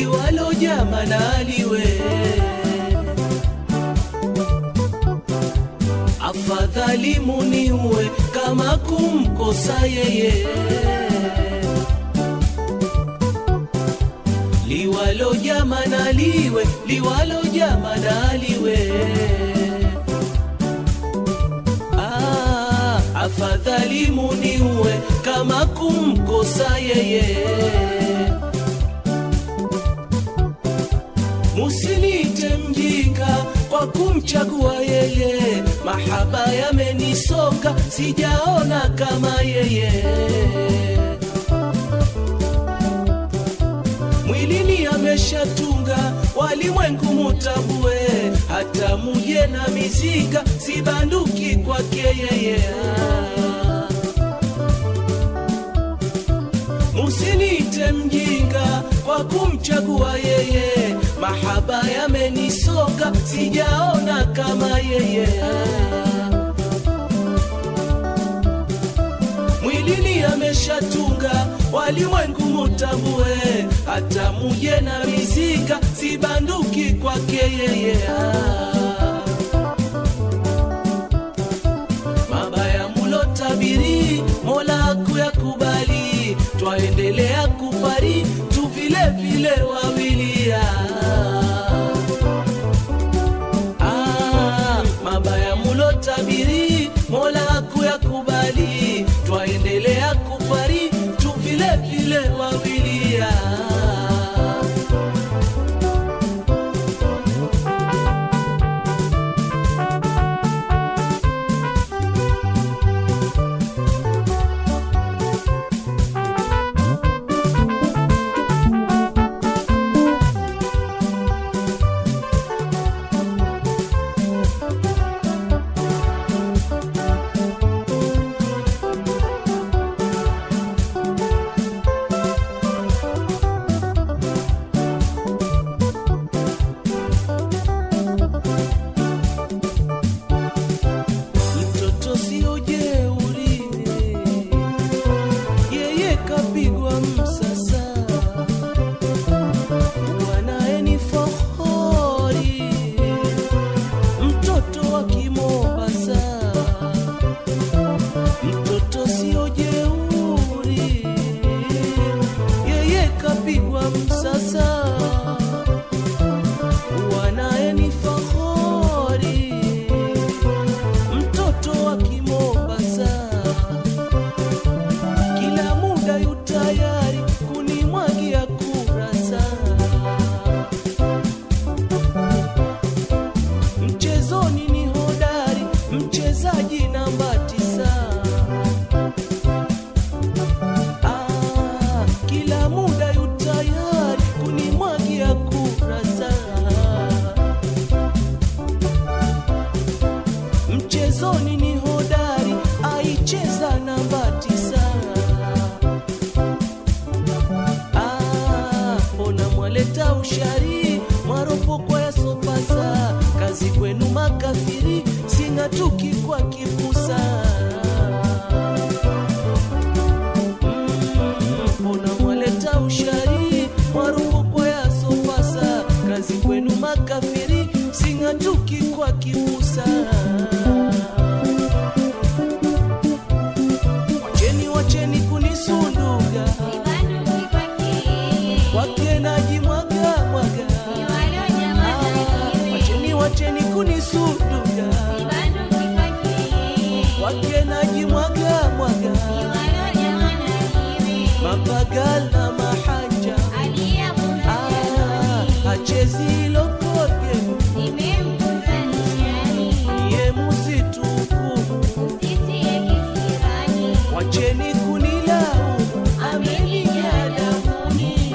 liwalo jama na liwe afadhali muniue kama kumkosa yeye liwalo jama na liwe liwalo jama na liwe ah, afadhali muniue kama kumkosa yeye musinite mjinga kwa kumchagua yeye mahaba yamenisonga sijaona kama yeye mwilini ameshatunga walimwengu mutambue hata muje na mizinga sibanduki kwake yeye musinite mjinga kwa kumchagua yeye mahaba yamenisonga sijaona kama yeye mwilini ameshatunga walimwengu mutambue hata muje na mizinga sibanduki kwake yeye mabaya mulotabiri mola kuyakubali twaendelea kupari tu vile vile wawilia ah, mabaya mulotabiri mola kuyakubali twaendelea kupari tu vile vile wawilia mtoto sio jeuri, yeye kapigwa msasa, mwanae ni fahari, mtoto wa Kimombasa, mtoto sio jeuri, yeye kapigwa msasa, mwanae ni fahari mtoto wa Kimombasa, kila muda yu tayari kunimwagia kurasa. Mchezoni ni hodari, mchezaji namba tisa. Ah, kila muda yu tayari kunimwagia kurasa. mchezoni ni hodari, aicheza namba tisa. Ah, mbona mwaleta ushari mwaropokwa ya sopasa, kazi kwenu makafiri, sing'atuki kwa kipusa. Mm, mbona mwaleta ushari mwaropokwa ya sopasa, kazi kwenu makafiri, sing'atuki kwa kipusa. Wacheni wacheni kunisunduga kwake najimwaga mwaga Ah, wacheni wacheni kunisunduga kwake najimwaga mwaga mapagala mahanja Ah, hachezi lokoge niye musituku wacheni kunilaumu amenijaa damuni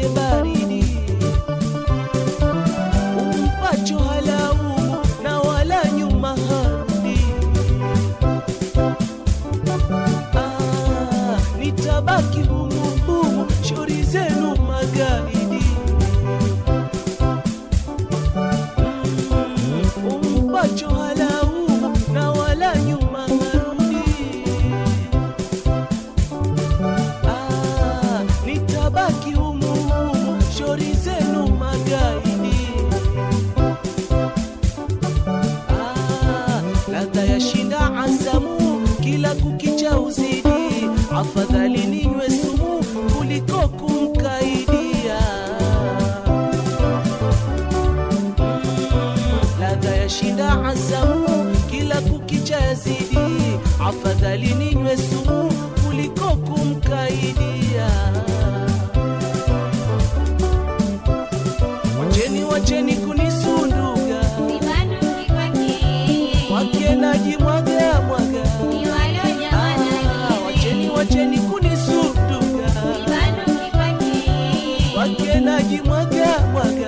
mwenye baridi umpacho halaumu na wala nyuma harudi Ah, nitabaki humu humu shauri zenu magaidi Mm, umpacho halaumu na wala nyuma harudi Ah, nitabaki humu humu shauri zenu magaidi Ah, ladha ya shinda asamu kila kukicha uzidi afadhali ninywe sumu kuliko kumkaidia Mm, ladha ya shinda asamu kila kukicha yazidi afadhali ninywe sumu kuliko kumkaidia wacheni wacheni kunisunduga wake najimwaga mwaga Ah, wacheni wacheni kunisunduga wake najimwaga mwaga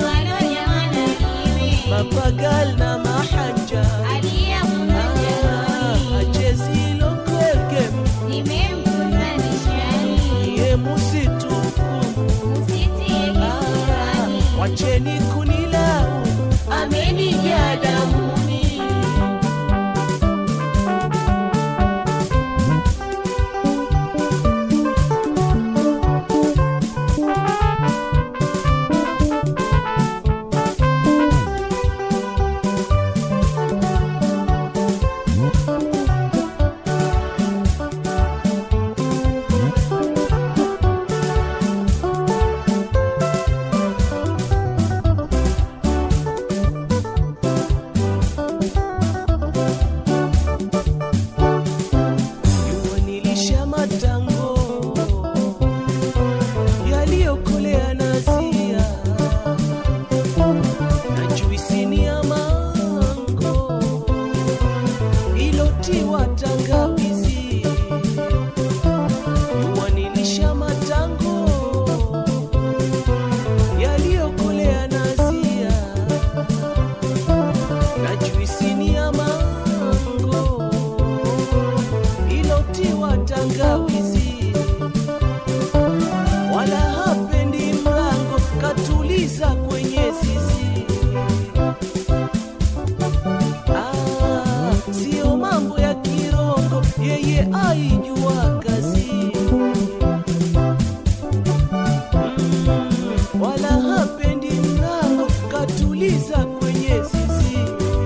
mapagal na mahanja Ah, achezi lokolgem iye musituku Ah, wacheni kunilau amenijaa damuni Jua nilisha matango yaliyokolea nazia na juisini ya mango ilotiwa tangawizi. Jua nilisha matango yaliyokolea nazia na juisini ya mango ilotiwa tangawizi, wala hapendi mlango, katuliza kwenye zizi. Ah, sio mambo ya kirongo, yeye aijua kazi. Mm, wala hapendi mlango, katuliza kwenye zizi.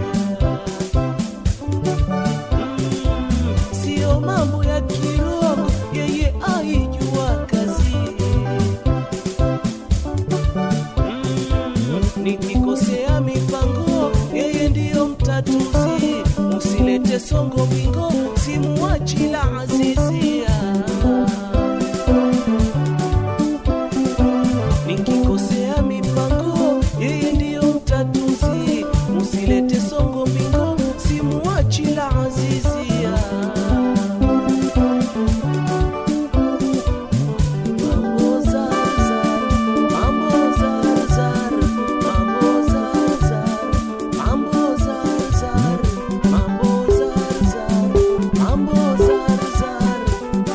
Mm, sio mambo ya kirogo, yeye aijua kazi. Mm, nikikosea mipango, yeye ndiyo mtatuzi. Usilete songo bingo, simuachi la azizia. Nikikosea mipango, yeye ndiyo mtatuzi. Usilete songo bingo, simuachi la azizia. Mambo zar zar, mambo zar zar, mambo zar zar, mambo zar zar, mambo zar zar, mambo zar zar,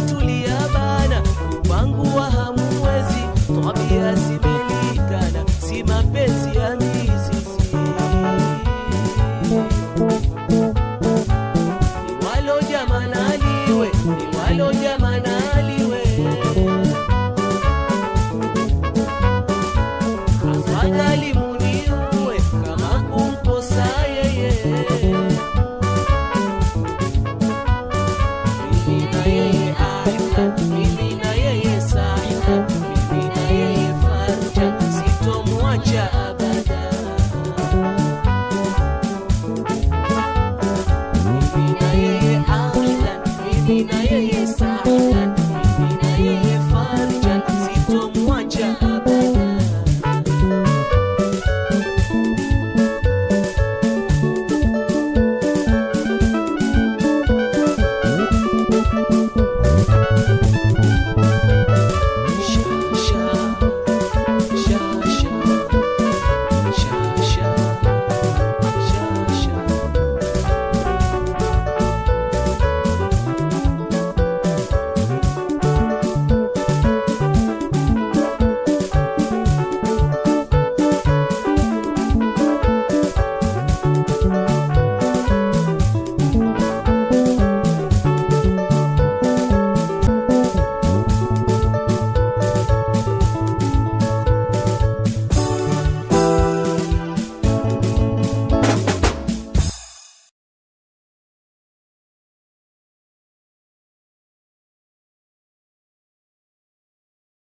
tulia bana kupangua hamuwezi tabia zimelikana si mapenzi ya mizizi Iwalo jamanaliwe, iwalo jamanaliwe